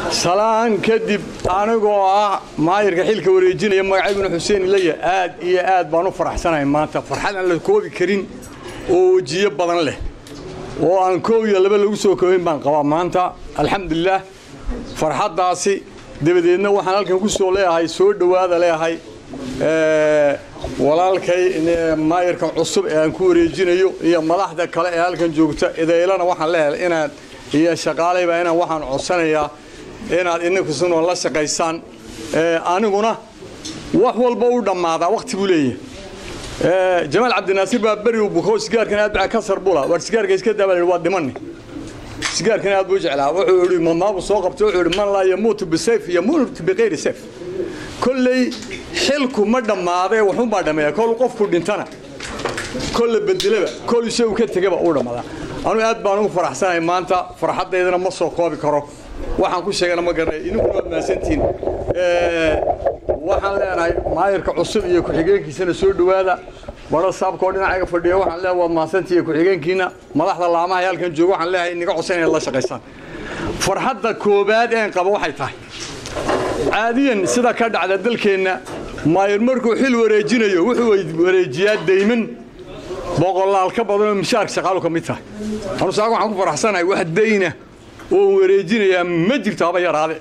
salaan kadib anigoo ah maayirka xilka wareejinaya magacaybuna xuseen ilaya aad iyo aad baan u faraxsanahay maanta farxad aan la koobi karin oo wejiyo badan leh oo aan koob iyo laba lagu soo koobayn baan qabaa maanta alxamdulilaah farxaddaasi dabadeedna waxaan halkan ku soo leeyahay soo dhowaada leeyahay walaalkay maayirka cusub ee aan ku wareejinayo iyo madaxda kale ee halkan joogta edaylana waxaan leeyahay inaad iyo shaqaalayba inaan waxaan codsanayaa inaad inankusuna la shaqaysaan aniguna wax walba u dhammaadaa waqti buu leeyahay jamaal cabdinaasiir baa beri uu buko sigaarkan aad baa kasar bula war sigaarka iska daa baa waa dhimani sigaarkan aad buu jeclaa wuxuu yidhi mamaabu soo qabtay wuxuu yidhi man laa yamuutu bisayf yamuutu biqayri sayf kolley xilku ma dhammaadee waxunbaa dhammeeya kol qofku dhintana kolle bedelaba kol isagu ka tegaba uu dhammaadaa anugu aad baan ugu faraxsanahay maanta farxaddaydana ma soo koobi karo waxaan ku sheegana ma garanay idinkuna waad mahadsantihiin waxaan leenahay maayirka cusub iyo ku-xigeenkiisana soo dhowaada baro saabkoo dhinacayga fadhiya waxaan leeyahay waad mahadsantihiin ku-xigeenkiina madaxda laamaha halkan jooga waxaan leeyahay inaga codsan inaad la shaqaysaan farxadda koobaad een qaba waxay tahay caadiyan sida ka dhacda dalkeenna maayir markuu xil wareejinayo wuxuu wareejiyaa dayman boqolaal ka badanoo mishaarka shaqaalu ka mid tahay anu saaga waxaan ku faraxsanahay wax dayna oo wareejinayaa ma jirto haba yaraade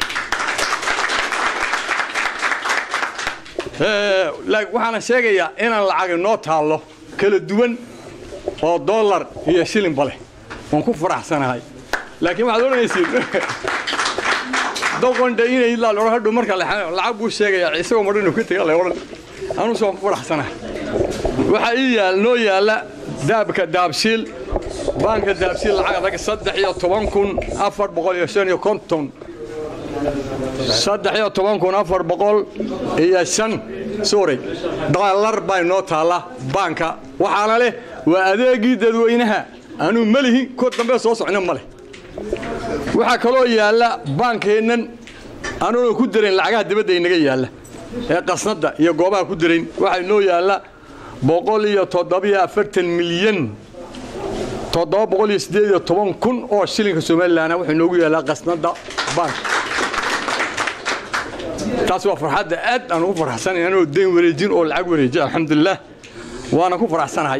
waxaana sheegayaa inaan lacag inoo taallo kala duwan oo dollar iyo shilinba leh waan ku faraxsanahay laakiin waxaad odhanaysiin doqondha inay laal hadhow marka lacag buu sheegayaa isagoo madhan inuu ka tega la odhan anuuse waan ku faraxsanahay waxaa ii yaal noo yaalla daabka daabshiil baanka daabshiil lacag adag saddex iyo toban kun afar boqol iyo shan iyo konton saddex iyo toban kun afar boqol iyo shan sorry doolar baa inoo taalla baanka waxaana leh waa adeegii dadweynaha anuu ma lihin ko dambe soo socno ma leh waxaa kaloo yaalla baankeennan anuuna ku darayn lacagaha dibadda inaga yaalla ee qasnadda iyo goobaha ku darayn waxaa inoo yaalla boqol iyo toddobiyo afartan milyan toddoba boqol iyo siddeed iyo toban kun oo shilinka somalilanna wuxuu inoogu yaallaa qasnadda baanka taas waa farxadda aad aan ugu farxsanahay anoo dayn wareejin oo lacag wareeji alxamdulilah waana ku faraxsanahay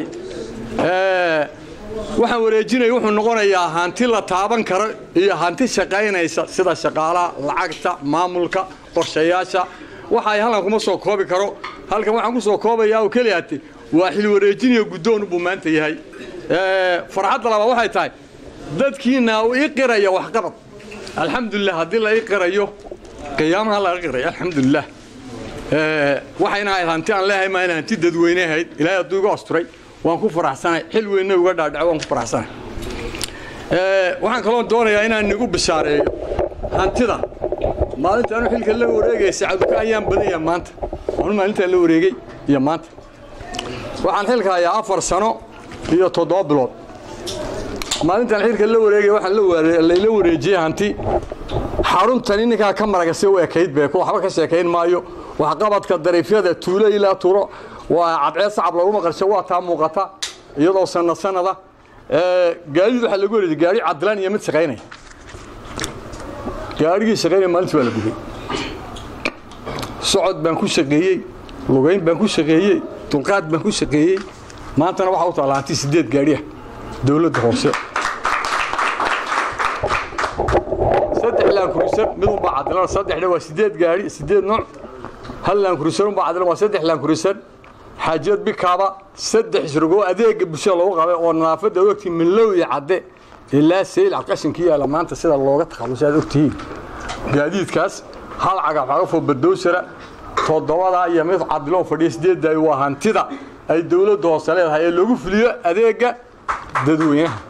waxaan wareejinaya wuxuu noqonayaa hanti la taaban karo iyo hanti shaqaynaysa sida shaqaalaha lacagta maamulka qorshayaasha waxa ay halkan kuma soo koobi karo halkan waxaan ku soo koobayaa oo keliyaate waa xil wareejinayo guddoon buu maanta yahay farxadda labaad waxay tahay dadkiina uu ii qiraya waxqabad alxamdulilah haddii la ii qirayo qiyaamaha laga qiray alxamdulilah waxayna ahayd hanti aan leeyahay maa in hanti dadweyne ahayd ilaahay hadduu iga asturay waan ku faraxsanahay xil weynna uga dhaadhaco waan ku faraxsanahay waxaan kaloo doonayaa inaan nigu bishaareeyo hantida maalinta anu xilka la wareegaya sacaduka ayaan badanya maanta anu maalintaan la wareegay iyo maanta waxaan xilka hayaa afar sano iyo toddoba bilood maalintaan xilka la wareegaya waxaan layla wareejiyey hanti xaruntani ninkaa ka maragase u ekayd bee waxba ka sheekayn maayo waxqabadka dariifyada tuulo ilaa tuuro waa cadceed sacab laguma qarsho waa taa muuqata iyadoo sanad sanada gaadiid waxaa lagu wareejiyey gaari cadlaan iyo mid shaqaynaya gaarigii shaqaynaya maalintii waa la gubay socod baan ku shaqeeyey lugayn baan ku shaqeeyey dulqaad baan ku shaqeeyey maantana waxaa u taalla hanti sideed gaadhiah dowladda hoose saddex laankurisar mid unbaa cadilan saddexna waa sideed gaadhi sideed nooc hal laankurisar unbaa cadilan waa saddex laankurisar xaajiyad bikaaba saddex isrogoo adeega bulshada loogu qabay oo nadaafadda ogtiin minlow iyo cadde ilaa sayl cadqashinka yaala maanta sida looga takhallusay aad ogtihiin gaadiidkaas hal cagafcagafoo badowsara toddobadaa iyo mid cadiloo fadhiya sideeddaay waa hantida ay dowladda hoose leedahay ee loogu fuliyo adeega dadweynaha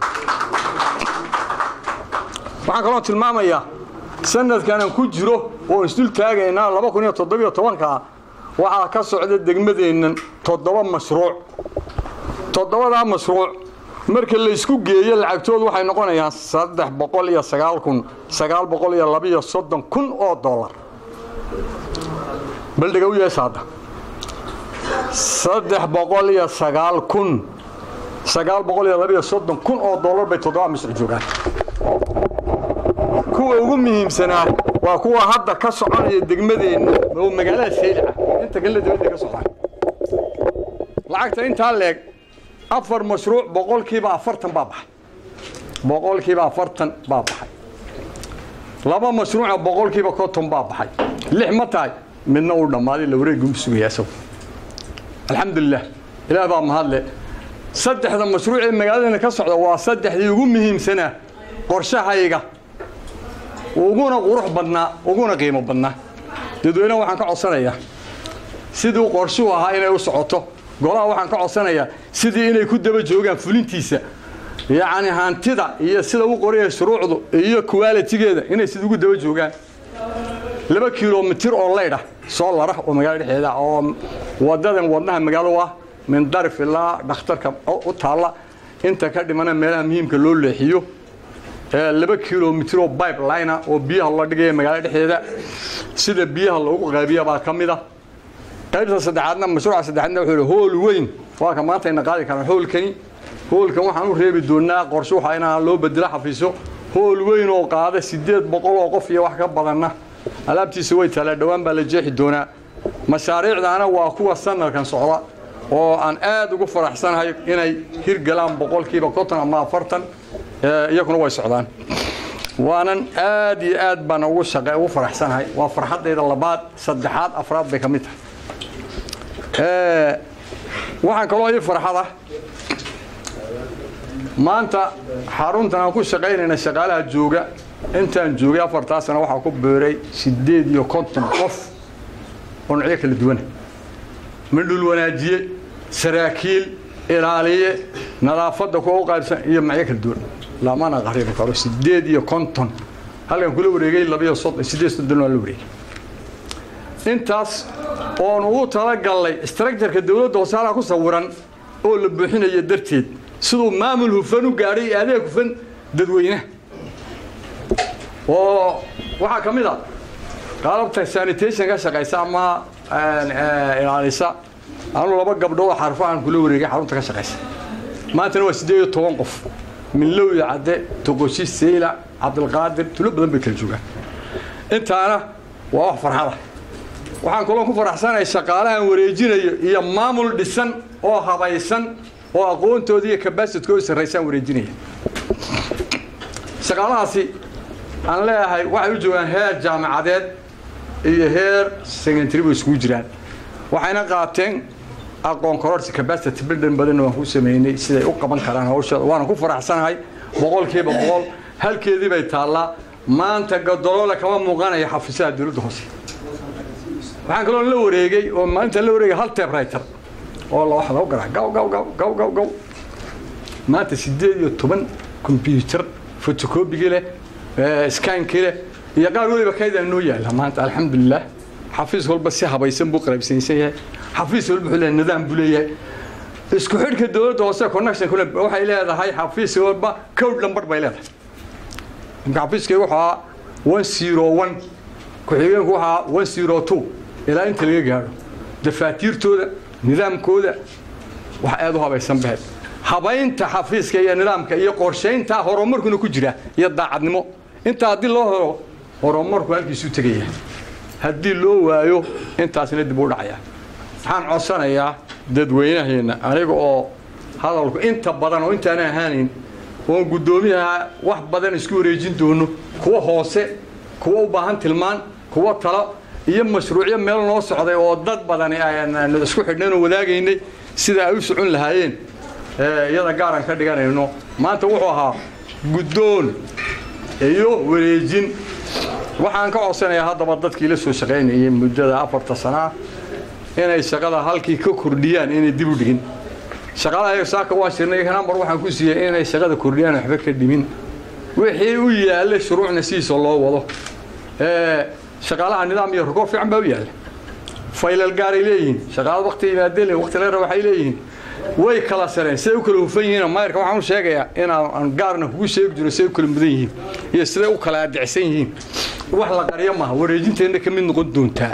waxaan kaloo tilmaamayaa sanadkanan ku jiro oo isdul taagaynaa laba kun iyo toddobiyo tobankaa waxaa ka socda degmadeennan toddoba mashruuc toddobadaa mashruuc marka laysku geeyo lacagtoodu waxay noqonayaan saddex boqol iyo sagaal kun sagaal boqol iyo labiyo soddon kun oo dollar baldhiga u yeesha hadda saddex boqol iyo sagaal kun sagaal boqol iyo labiyo soddon kun oo dollar bay toddoba mashruuc joogaan kuwa ugu muhiimsanaa waa kuwa hadda ka soconaya degmadeenna oo magaalada saylaca inta kale dibadda ka socdaan lacagta intaa leeg afar mashruuc boqolkiiba afartan baa baxay boqolkiiba afartan baa baxay laba mashruuca boqolkiiba konton baa baxay lix ma tahay midna uu dhammaaday la wareeguu sugaya isagu alxamdulilah ilaah baa mahadle saddexda mashruuc ee magaaladana ka socda waa saddexdii ugu muhiimsanaa qorshahayga uguna qurux badnaa uguna qiimo badnaa dadweynaha waxaan ka codsanayaa siduu qorshuhu ahaa inay u socoto golaha waxaan ka codsanayaa sidii inay ku daba joogaan fulintiisa yacni hantida iyo sida u qoraya shuruucdu iyo kuwaalitigeeda inay sida ugu daba joogaan laba kilomitir oo leydh ah soo lara oo magaalo dhexeeda oo wadadan wadnaha magaalo ah min darif ilaa dhakhtarka u taalla inta ka dhimana meelaha muhiimka loo leexiyo laba kilomitir oo bibeline oo biyaha la dhigaya magaalo dhexdeeda sida biyaha loogu qaabiya baa ka mid a qaybta saddexaadna mashruuca saddexaadna wuxuu hool weyn waa ka maanta ayna qaadi karaan hoolkani hoolkan waxaan u reebi doonaa qorshe waxa inaan loo bedelo xafiiso hool weyn oo qaada siddeed boqol oo qof iyo wax ka badanna alaabtiisa way taalaa dhowaan baa la jeexi doonaa mashaariicdaana waa kuwa sanadkan socda oo aan aad ugu faraxsanahay inay hirgalaan boqolkiiba konton ama afartan iyaguna way socdaan waanan aad iyo aad baan ugu shaqe ugu faraxsanahay waa farxaddayda labaad saddexaad afraad bay ka mid tahay waxaan kaloo ii farxada maanta xaruntan aan ku shaqaynayna shaqaalaha jooga intaan joogay afartaa sano waxaa ku beeray siddeed iyo konton qof oo nocyo kala duwana midhul wanaajiye saraakiil ilaaliye nadaafadda kuwa u qaybsan iyo macyo kala duwan lamana qaribi karo siddeed iyo konton halkan kula wareegay labiyo soddon siddeed soddon waa la wareegay intaas oon ugu talagallay structureka dawladda hoose halkaa ku sawiran oo la buuxinayo darteed siduu maamul hufan u gaadhay iyo adeeg hufan dadweynaha oo waxaa ka mid a qalabta sanitation ka shaqaysa ama ilaalisa anu laba gabdhood oo xarfahan kula wareegay xarunta ka shaqaysa maantana waa siddeed iyo toban qof minlow iyo cadde toqoshi seyla cabdilqaadir tulo badan bay kala joogaan intaana waa wax farxada waxaan kaloo ku faraxsanahay shaqaalahan wareejinayo iyo maamul dhisan oo habaysan oo aqoontooda iyo kabasitooda sarraysaan wareejinaya shaqaalahaasi aan leeyahay waxay u joogaan heer jaamacadeed iyo heer secondary bay isugu jiraan waxayna qaateen aqoon kororsi capacity building badan waan ku sameynay siday u qaban karaan hawshooda waana ku faraxsanahay boqolkiiba boqol halkeedii bay taallaa maanta gadoloola kama muuqanaya xafiisaha dawladda hoose waxaan kaloo la wareegay oo maalintan la wareegay hal typewriter oo la wax lagu garaa gaw gaw gaw gaw gaw gaw maanta siddeed iyo toban combyuter photocopygii leh skaankii leh iyo qaar weliba kaydaa noo yaala maanta alxamdulilah xafiis walba si habaysan buu qalaybsanaysan yahay xafiis walba wuxuu leeyahay nidaam buu leeyahay isku xidhka dawladda hoose connection kule waxay leedahay xafiis walba code number bay leedahay imka xafiiskaygu wuxuu ahaa one zero one ku-xigeenku wuxuu ahaa one zero two ilaa inta laga gaadho dafaatiirtooda nidaamkooda wax aad u habaysan bahed habaynta xafiiska iyo nidaamka iyo qorshaynta horumarkuna ku jira iyo daacadnimo intaa haddii loo helo horumarku halkiisuu tegaya haddii loo waayo intaasna dib u dhacaya waxaan codsanayaa dadweynaheenna aniga oo hadalku inta badan oo intaana ahaanayn oon guddoomiyaha wax badan isku wareejin doono kuwa hoose kuwa u baahan tilmaan kuwa talo iyo mashruucyo meel noo socday oo dad badani aan isku xidhnayn oo wadaagaynay sida ay u socon lahaayeen iyada gaaran ka dhiganayno maanta wuxuu ahaa guddoon iyo wareejin waxaan ka codsanayaa haddaba dadkii la soo shaqaynayay muddada afarta sanaa inay shaqada halkii ka kordhiyaan inay dib u dhigin shaqadaha saaka waan shirnay nambar waxaan ku siiyey inay shaqada kordhiyaan waxba ka dhimin wixii u yaalla shuruucna sidiisa loo wado shaqaalaha nidaam iyo rugoor fiican baa u yaalla faylal gaaray leeyihiin shaqaalada wakti yimaadeen wakti leera waxay leeyihiin way kala sareen siday u kala hufan yihiin mayrka waxaan u sheegayaa inaan gaarna kugu sheegi jiro siday u kala mudan yihiin iyo siday u kala adicsan yihiin wax la qaryo maaha wareejinteenna ka mid noqon doontaa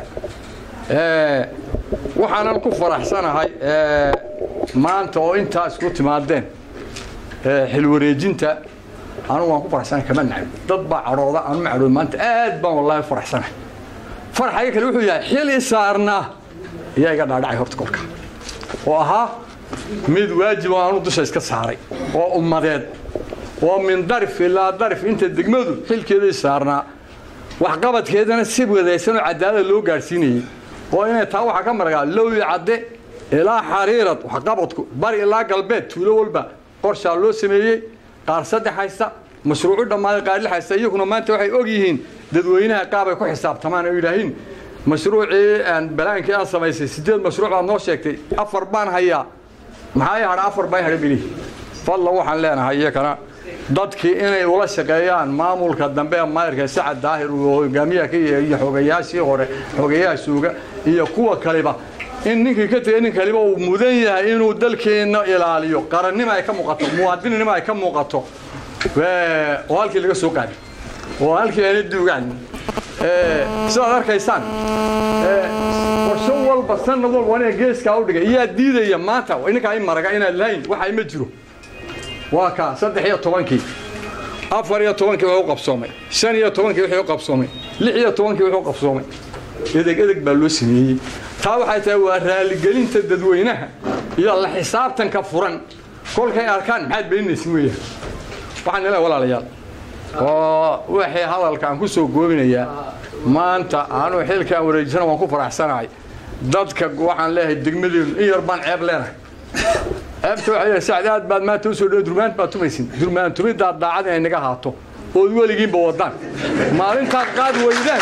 waxaanan ku faraxsanahay maanta oo intaa isku timaadeen xil wareejinta anigu waan ku faraxsanahay kama nacab dad baa cadhooda aanu ma cadhood maanta aad baan wallaahi faraxsanahay farxaga kale wuxuu yahay xil i saarnaa ayaa iga dhaadhacay horta kolka oo ahaa mid waajib oo aanu dusha iska saaray oo ummadeed oo min darif ilaa darif inta degmadu xilkeeda i saarnaa waxqabadkeedana si wadaysan oo cadaalad loo gaadhsiinayey oo inay taa waxaa ka maragaa lowi cadde ilaa xariirad waxqabadku bari ilaa galbeed tuulo walba qorshaa loo sameeyey qaar saddex haysta mashruucu dhammaaday qaar lix haysta iyaguna maanta waxay og yihiin dadweynaha qaabay ku xisaabtamaan oo yidhaahiin mashruucii balaankii aad samaysay sideed mashruuc baad noo sheegtay afar baan hayaa maxaa i hadha afar baa hadha bili fadla waxaan leenahay iyakana dadkii inay ula shaqeeyaan maamulka dambe ee maayirka sacad daahir uu hogaamiyaha ka yahay iyo xogayaashii hore xogayaha suuga iyo kuwa kaliba in ninkii ka tegay nin kaliba uu mudan yahay inuu dalkeenna ilaaliyo qarannimo ay ka muuqato muwaadinnimo ay ka muuqato oo halkii laga soo qaaday oo halkii ayna duugaan sidaad arkaysaan qorsho walba sanad walba aniga geeskaa u dhigay iyaa diidaya maanta ininkaa i maraga inaad lahayn waxa ma jiro waa kaa saddex iyo tobankii afar iyo tobankii wuxuu qabsoomay shan iyo tobankii wuxuu qabsoomay lix iyo tobankii wuxuu qabsoomay edeg edeg baa loo sameeyey taa waxay tahay waa raaligelinta dadweynaha iyo la xisaabtanka furan kolkay arkaan maxaad beeninaysin weeyaan waxaan ilaa walaalayaal oo waxay hadalkaan ku soo goobinayaa maanta anuu xilkaan wareejisana waan ku faraxsanahay dadka waxaan leeyahay degmadeenu in yar baan ceeb leenahay ceebta waxay leedahay sacdi aad baad maanta usoo dhow durmaant baad tumaysin durmaan tumidaad daacad inay naga haato ood weligiinba wadaan maalintaad qaad weydaan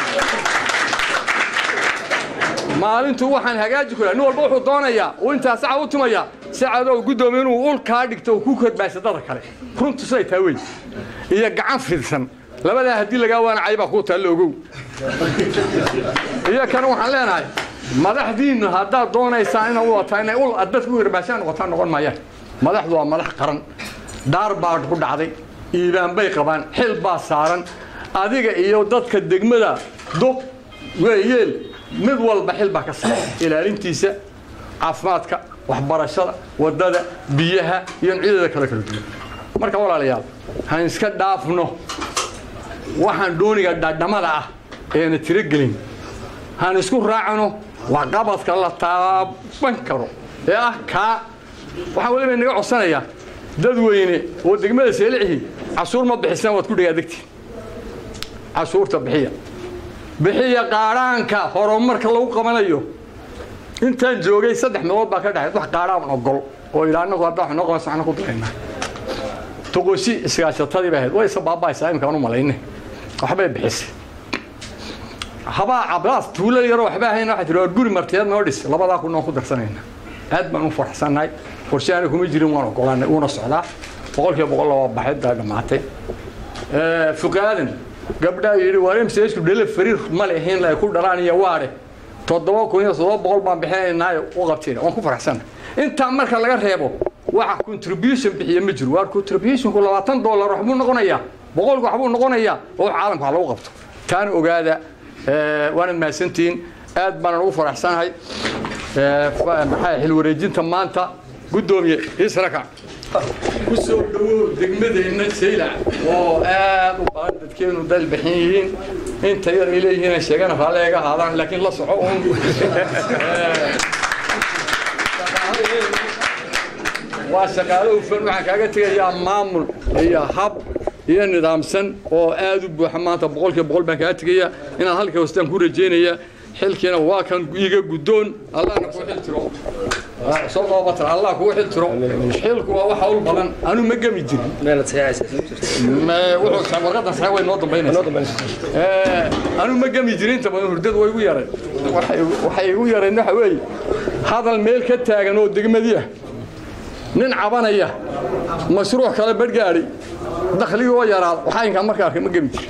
maalintu waxaan hagaaji ku nin walba wuxuu doonayaa uu intaa saca u tumayaa sacadow guddoomiye inuu ul kaa dhigto oo ku korbaaysa dada kale runtu siday taa wey iyo gacan fidsan labadaa haddii lagaa waanacay baa kuu taalla ogow iyo kana waxaan leenahay madaxdiinnu haddaad doonaysaan ina u wataa inay ul dadka u yarbaashaan noqotaan noqon maayaan madaxdu waa madax qaran dhaar baa ku dhacday iibaan bay qabaan xil baa saaran adiga iyo dadka degmada duq weeyeel mid walba xil baa ka saaran ilaalintiisa caafimaadka waxbarashada waddada biyaha iyo nucyadeeda kale kala duwan marka walaalayaal han iska dhaafno waxaan dooniga dhadhamada ah eena tirogelin han isku raacno waxqabadka la taaban karo ee ah kaa waxaan weliba inaga codsanayaa dadweyne oo degmada seelicihi cashuur ma bixisaan waad ku dhagaadegtiin cashuurta bixiya bixiya qaadhaanka horumarka lagu qabanayo intaan joogay saddex meelood baa ka dhaxayd wax qaadhaan ogol oo ilaa anagu haddaa wax noo qaban saxna ku daraynaa toqosi iskaashatadii bay ahayd way isa baaba'aysaa imika aan u malayne waxbay bixisay habaa cabdaas tuulo yaroo waxba ahayn waxay tihi waa guri martiyeed noo dhis labadaa kun noo ku darsanayna aad baan u faraxsannahay qorshaana kuma jirin waan ogolaanay uuna socdaa boqolkiiba boqol laba baxid baa dhammaatay fuqaadan gabdhaa yidhi waa mcsku dhele fariir ma lehin ay ku dhalaan iyo waadhe toddoba kun iyo toddoba boqol baan bixinaynaayo u qabteen waan ku faraxsannahay intaa marka laga reebo waxa contribution bixiya ma jiro waa contributionku labaatan dollar waxbuu noqonayaa boqolku waxbuu noqonayaa oo wax caalamka wax lagu qabto taana ogaada waanad mahadsantihiin aad baanan ugu faraxsanahay maxaa xil wareejinta maanta guddoomiye israka ku soo dhawow degmadeenna saylac oo aad u badan dadkeenu dalbaxin yihiin inta yar ay leeyihiin ay sheegana raalle iga ahaadaan laakiin la soco uun waa shaqaalo hufan waxaan kaaga tegayaa maamul iyo hab iyo nidaamsan oo aad u buuxa maanta boqolkiiba boqol baan kaaga tegayaa inaan halka hoostaan ku rajaynaya xilkiina waa kan iga guddoon allahna kuu xil tiro soo qoobatar allah kuu xil tiro xilku waa waxa ul badan anu ma gemi jirin warqadan saxe way noo dambaynaysaa anu ma gemi jirin inta badan hurdadu way igu yareen waxay igu yareen waxa weeye hadal meel ka taagan oo degmadii ah nin cabanaya mashruuc kale badhgaadhi dakhligii oo yaraada waxaa inkaa marka arkay ma gemi jirin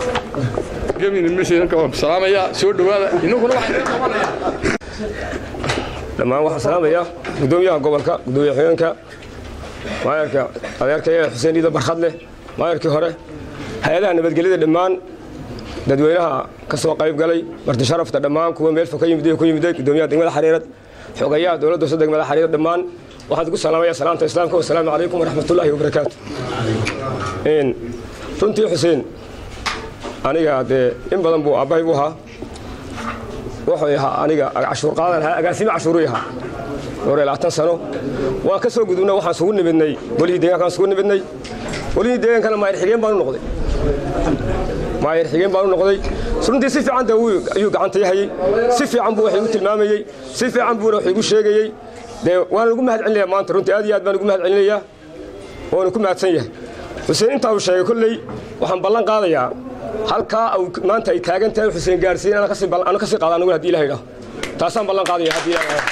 salaamaya soo dhawaada inaguna waxaan ka qabanayaa dhammaan waxaan salaamayaa guddoomiyaha gobolka guddoomiye xigeenka maayarka adeerkaya xuseen iida barkhad leh maayarkii hore hay-adaha nabadgelyada dhammaan dadweynaha ka soo qayb galay marti sharafta dhammaan kuwa meel fog ka yimid ku yimiday guddoomiyaha degmada xariirad xogayaha dowladda hoose degmada xariirad dhammaan waxaan ku salaamaya salaamta islaamka wasalaamu calaykum waraxmatullaahi wabarakaatu runtii xuseen aniga dee in badan buu aabbahay u ahaa wuxuu ahaa aniga cashuur qaadan ahaa agaasime cashuuruu ahaa dhowr iyo labaatan sano waan ka soo gudubna waxaan sugu nimidnay golihii deegaankaan sugu nimidnay golihii deegaankana maayir xigeen baan u noqday maayir xigeen baan u noqday runtii si fiican dee ayuu gacanta yahayey si fiican buu wax igu tilmaamayey si fiican buuna wax igu sheegayey dee waana ugu mahad celinayaa maanta runtii aad iyo aad baan ugu mahad celinayaa waana ku mahadsan yahay xuseen intaa uu sheegay kolley waxaan ballan qaadayaa halkaa maanta ay taagan tahay xuseen gaarsiin ana kasii qaada anigu hadii ilaha idhaho taasaan ballan qaadaya haddii ilaha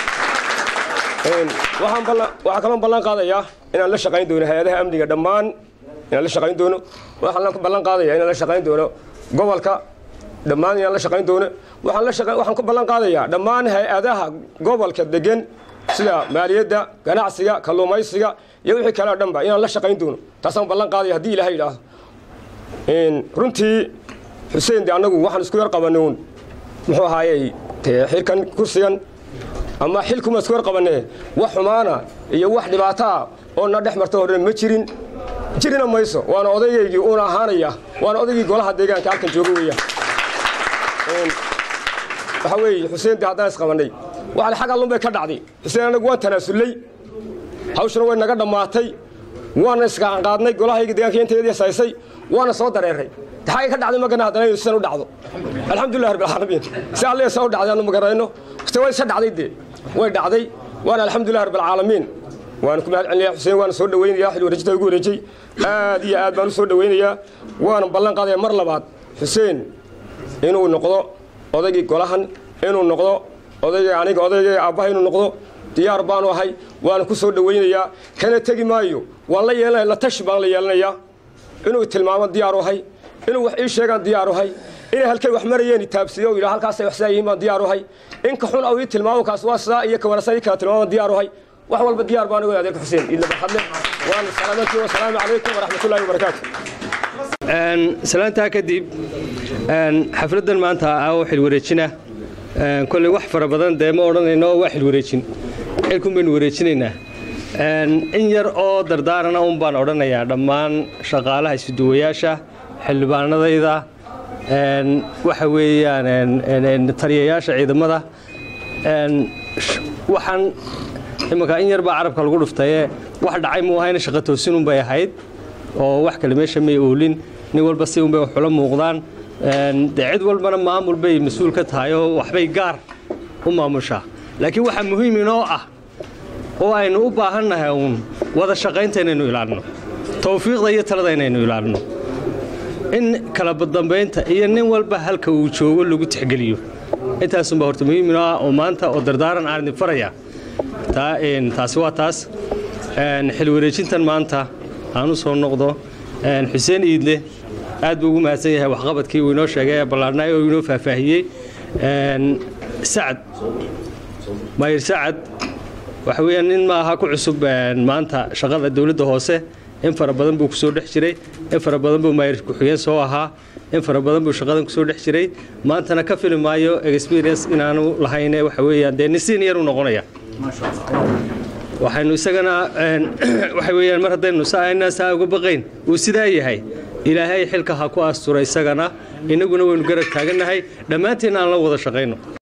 waxaan kaloo ballan qaadayaa inaan la shaqayn doono hay-adaha amniga dhammaan inaan la shaqayn doono waxaan ballan qaadayaa inaan la shaqayn doono gobolka dhammaan inaan la shaqayn doono waxaan ku ballan qaadayaa dhammaan hay-adaha gobolka degan sida maaliyadda ganacsiga kalluumaysiga iyo wixii kale o dhanba inaan la shaqayn doono taasaan ballan qaadaya haddii ilaha idhaahdo runtii xuseen de annagu waxaan isku yar qabanuun muxuu ahaayey xilkan kursigan ama xilkuma isku yar qabanee wax xumaana iyo wax dhibaataa oo na dhex marta horena ma jirin jirina mayso waana odayaygii uuna ahaanaya waana odaygii golaha deegaanka halkan jooga weeyaan waxa weeye xuseen de haddaan isqabannay waxale xag allun bay ka dhacday xuseen annagu waan tanaasullay hawshuna way naga dhammaatay waana isgacanqaadnay golahayga deegaanka inteedii saysay waana soo dareeray taxaagay ka dhacday magana haddana inuu sidan u dhacdo alxamdulilah rabbil caalamiin si alle sa u dhacday aanu magarayno se way isa dhacday dee way dhacday waana alxamdulilah rabbil caalamiin waana ku mahad celinayaa xuseen waana soo dhawaynayaa xil wareejinta ugu wareejay aad iyo aad baan u soo dhawaynayaa waana ballan qaadaya mar labaad xuseen inuu noqdo odaygii golahan inuu noqdo odayga aniga odayga aabbaha inuu noqdo diyaar baanu ahay waana ku soo dhawaynayaa kana tegi maayo waan la yeelanaya la tashi baan la yeelanayaa inuu tilmaamo diyaaru ahay inuu wax ii sheegaan diyaaru ahay inay halkay wax marayeen taabsiyo yidhaa halkaasay wax sidaa yihiin baan diyaaru ahay in ka xun au ii tilmaamo kaas waa sidaa iyo ka wanaagsan ii kala tilmaamaan diyaaru ahay wax walba diyaar baan ugu adeerka xuseen idla barxadle waana salaamantii wasalaamu calaykum waraxmatullaahi wabarakaatu salaantaa kadib xafladdan maanta ah oo xil wareejina kolley wax fara badan dee ma odhanayno waa xil wareejin xilkun baynu wareejinaynaa in yar oo dardaarana un baan odhanayaa dhammaan shaqaalaha isuduwayaasha xildhibaanadayda waxa weeyaan taliyayaasha ciidamada waxaan imanka in yar baa carabka lagu dhuftaye wax dhacay muu ahayna shaqa toosinun bay ahayd oo wax kale meesha may oolin nin walba si unbay wax ula muuqdaan dee cid walbana maamul bay mas-uul ka tahay oo waxbay gaar u maamushaa laakiin waxaa muhiim inoo ah oo aynu u baahannahay uun wada shaqaynta inaynu ilaalino tawfiiqda iyo talada inaynu ilaalino in kala badambaynta iyo nin walba halka uu joogo lagu tixgeliyo intaasunbaa horta muhiim inoo ah oo maanta oo dardaaran aan idin faraya taasi waa taas xil wareejintan maanta aan u soo noqdo xuseen iidle aad buu ugu mahadsan yahay waxqabadkii uu inoo sheegay ee ballaarnaay oo inoo faahfaahiyey sacad maayir sacad waxa weeyaan nin ma aha ku cusub maanta shaqada dowladda hoose in fara badan buu kusoo dhex jiray in fara badan buu maayir ku-xigeen soo ahaa in fara badan buu shaqadan kusoo dhex jiray maantana ka fili maayo experience inaanu lahayne waxa weeyaan dee nisiin yar u noqonaya waxaynu isagana waxa weeyaan mar haddaynu saayna saa uga baqayn uu sidaa yahay ilaahay xilka ha ku astura isagana innaguna waynu garab taagannahay dhammaanteen aan la wada shaqayno